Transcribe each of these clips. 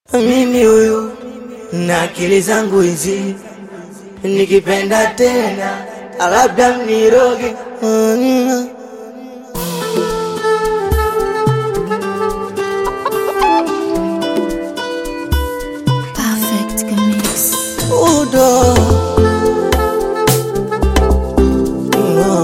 Mimi huyu na akili zangu hizi, nikipenda tena labda mniroge. Mm. Perfect Mix. Udo No.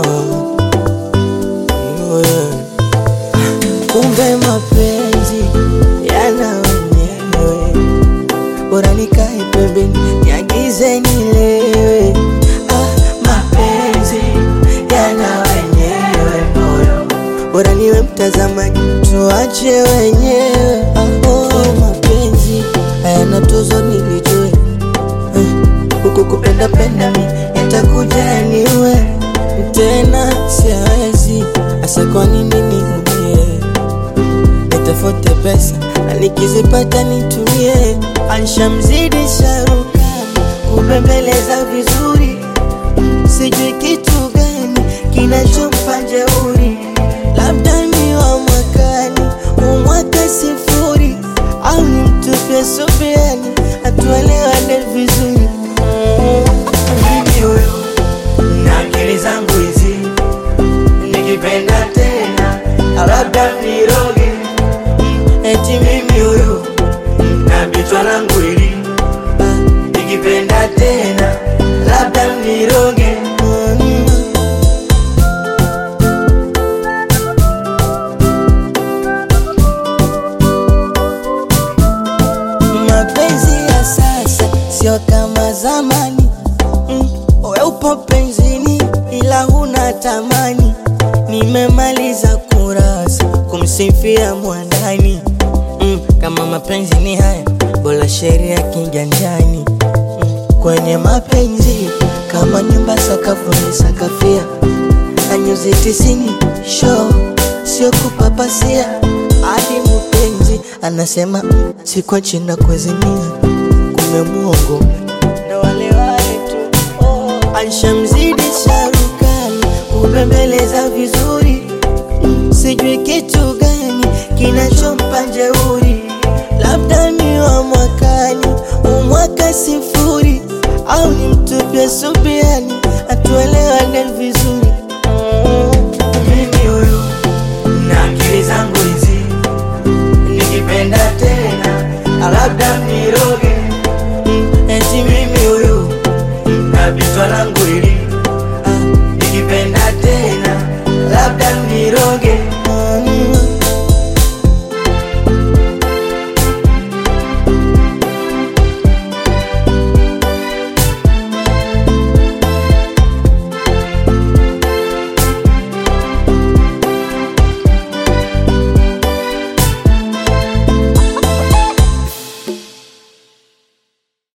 No, yeah. Kumbe mapenzi yana wenyewe, bora nikae pembeni niagize nilewe. Ah, mapenzi yana wenyewe moyo, bora niwe mtazamaji tuache wenyewe. Ah, oh, mapenzi hayana tuzo nilijue huku kupenda penda mi yatakuja niwe tena siawezi asa kwa nini niumie nitafute pesa na nikizipata nitumie anshamzidi sharukani kubembeleza vizuri sijui kitu gani kinachompa jeuri labda ni wa mwakani umwaka sifuri au ni mtupia subiani atuelewane vizuri mimi huyu na akili zangu hizi nikipenda tena labda niroge eti mimi huyu na bichwa langu hili nikipenda tena labda niroge mapenzi ya sasa sio kama zamani mm. We upo penzini ila huna tamani, nimemaliza kurasa kumsifia mwandani mm. Kama mapenzi ni haya, bora sheria kiganjani mm. Kwenye mapenzi kama nyumba sakafuni sakafia na nyuzi tisini show sio kupapasia hadi mpenzi anasema mm, siko china kuezimia kume muongo ndo wale wale tu oh. Anshamzidi sharukani kubembeleza vizuri mm, sijui kitu gani kinachompa jeuri, labda ni wa mwakani umwaka sifuri au ni mtupia subiani atuelewane vizuri mimi huyu na akili zangu hizi nikipenda tena labda